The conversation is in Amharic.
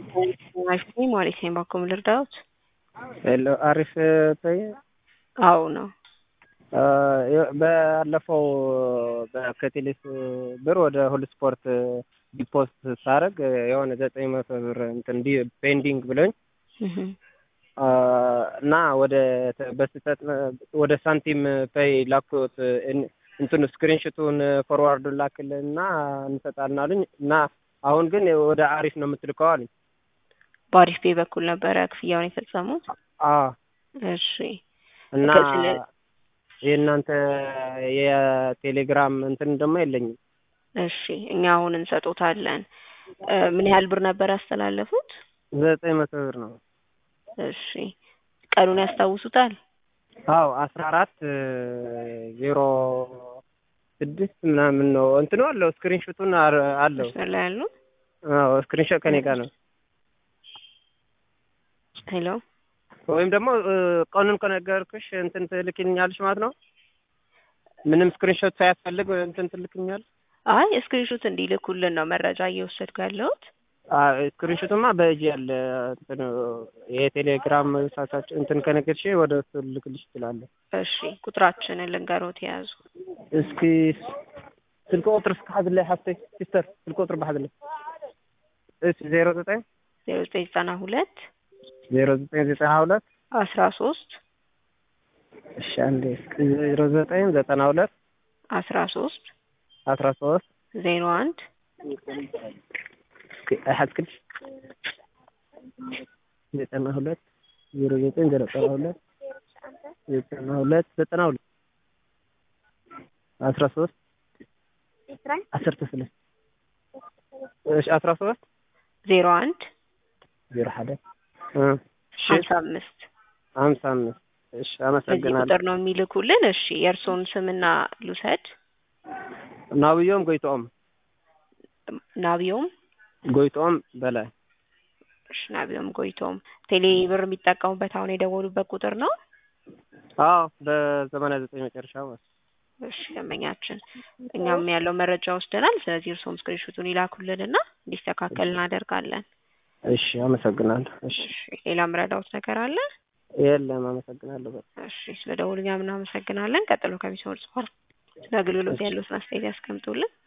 Wi-Fi ማለት ነው ባኮም ልርዳዎት? ሄሎ አሪፍ ቶይ አዎ ነው። ባለፈው ከቴሌስ ብር ወደ ሁሉ ስፖርት ዲፖስት ሳደርግ የሆነ ዘጠኝ መቶ ብር እንትን ፔንዲንግ ብሎኝ እና ወደ በስህተት ወደ ሳንቲም ፔይ ላኩት እንትኑ ስክሪንሽቱን ፎርዋርዱን ላክልን እና እንሰጣለን አሉኝ እና አሁን ግን ወደ አሪፍ ነው የምትልከው አሉኝ። በአሪፍ ፔይ በኩል ነበረ ክፍያውን የፈጸሙት? አዎ እሺ እና ከስለ- የእናንተ የቴሌግራም እንትን ደግሞ የለኝም። እሺ እኛ አሁን እንሰጦታለን። ምን ያህል ብር ነበር ያስተላለፉት? ዘጠኝ መቶ ብር ነው። እሺ ቀኑን ያስታውሱታል? አዎ አስራ አራት ዜሮ ስድስት ምናምን ነው እንትኑ አለው ስክሪንሾቱን አር- አለው። መስመር ላይ ያሉ አዎ ስክሪንሾት ከኔ ጋር ነው። ሄሎ ወይም ደግሞ ቀኑን ከነገርኩሽ እንትን ትልክልኛለሽ ማለት ነው። ምንም ስክሪንሾት ሳያስፈልግ እንትን ትልክኛል። አይ ስክሪንሾት እንዲልኩልን ነው መረጃ እየወሰድኩ ያለሁት። ስክሪንሾትማ በእጅ ያለ እንትን የቴሌግራም ሳሳች እንትን ከነገርሽ ወደ እሱ ልክልሽ እችላለሁ። እሺ ቁጥራችንን ልንገሮት የያዙ እስኪ ስልክ ቁጥር እስኪ ሓዝለይ ሓፍተይ ሲስተር ስልክ ቁጥር ባሓዝለይ እሺ ዜሮ ዘጠኝ ዜሮ ዘጠኝ ዘጠና ሁለት ዜሮ ዘጠኝ ዘጠና ሁለት አስራ ሶስት እሺ አንዴ እስኪ ዜሮ ዘጠኝ ዘጠና ሁለት አስራ ሶስት አስራ ሶስት ዜሮ አንድ እስኪ አይሓዝክልሽ ዘጠና ሁለት ዜሮ ዘጠኝ ዘጠና ሁለት ዘጠና ሁለት ዘጠና ሁለት አስራ ሶስት ዓሰርተ ሰለስተ እሺ አስራ ሶስት ዜሮ አንድ ዜሮ ሓደ እሺ ሀምሳ አምስት ሀምሳ አምስት እሺ በዚህ አመሰግናለሁ። ቁጥር ነው የሚልኩልን። እሺ የእርስዎን ስምና ልውሰድ። ናብዮም ጎይቶኦም ናቢዮም ጎይቶኦም በላይ እሺ ናቢዮም ጎይቶም ቴሌ ብር የሚጠቀሙበት አሁን የደወሉበት ቁጥር ነው። አዎ በዘመናዊ ዘጠኝ መጨረሻ ማለት እሺ ደንበኛችን፣ እኛም ያለው መረጃ ወስደናል። ስለዚህ እርስዎም ስክሪንሾቱን ይላኩልንና እንዲስተካከል እናደርጋለን። እሺ አመሰግናለሁ። እሺ እሺ ሌላ ምረዳውት ነገር አለ? የለም አመሰግናለሁ። በቃ እሺ ስለ ደውሉኛ እናመሰግናለን። ቀጥሎ ከሚሰሙት በኋላ ስለ አገልግሎት ያሉትን አስተያየት ያስቀምጡልን።